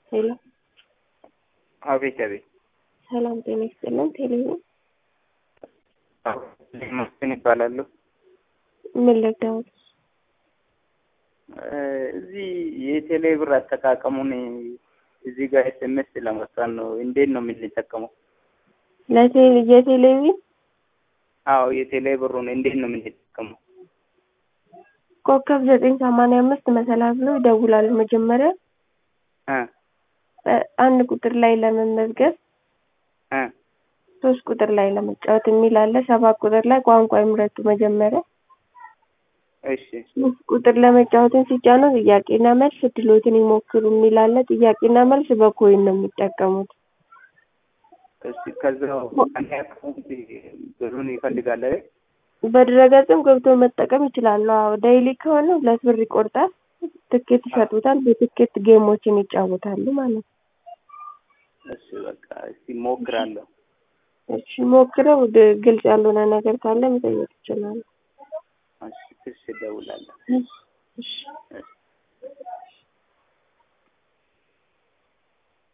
ሄሎ አቤት አቤት። ሰላም ጤና ይስጥልን። ቴሌቪዥን መስፍን ይባላሉ። ምን ልርዳዎት? እዚህ የቴሌ ብር አጠቃቀሙን እዚህ ጋር ኤስኤምኤስ ለመስራት ነው። እንዴት ነው የምንጠቀመው? ለቴሌ የቴሌቪዥን አዎ የቴሌ ብሩን እንዴት ነው የምንጠቀመው? ኮከብ ዘጠኝ ሰማንያ አምስት መሰላል ብሎ ይደውላሉ። መጀመሪያ እ አንድ ቁጥር ላይ ለመመዝገብ እ ሶስት ቁጥር ላይ ለመጫወት የሚል አለ። ሰባት ቁጥር ላይ ቋንቋ ይምረጡ መጀመሪያ እሺ ሶስት ቁጥር ለመጫወትን ሲጫኑ ጥያቄና መልስ እድሎትን ይሞክሩ የሚል አለ። ጥያቄና መልስ በኮይን ነው የሚጠቀሙት። እሺ ከዛው አንድ አካውንት ብሩን ይፈልጋል አይደል? በድረገጽም ገብቶ መጠቀም ይችላሉ። አዎ ዳይሊ ከሆነ ሁለት ብር ይቆርጣል። ትኬት ይሰጡታል። በትኬት ጌሞችን ይጫወታሉ ማለት ነው። እሺ በቃ እስቲ ሞክራለሁ። እሺ ሞክረው። ድ- ግልጽ ያልሆነ ነገር ካለ መጠየቅ ይችላሉ። እሺ እሺ እደውላለሁ። እሺ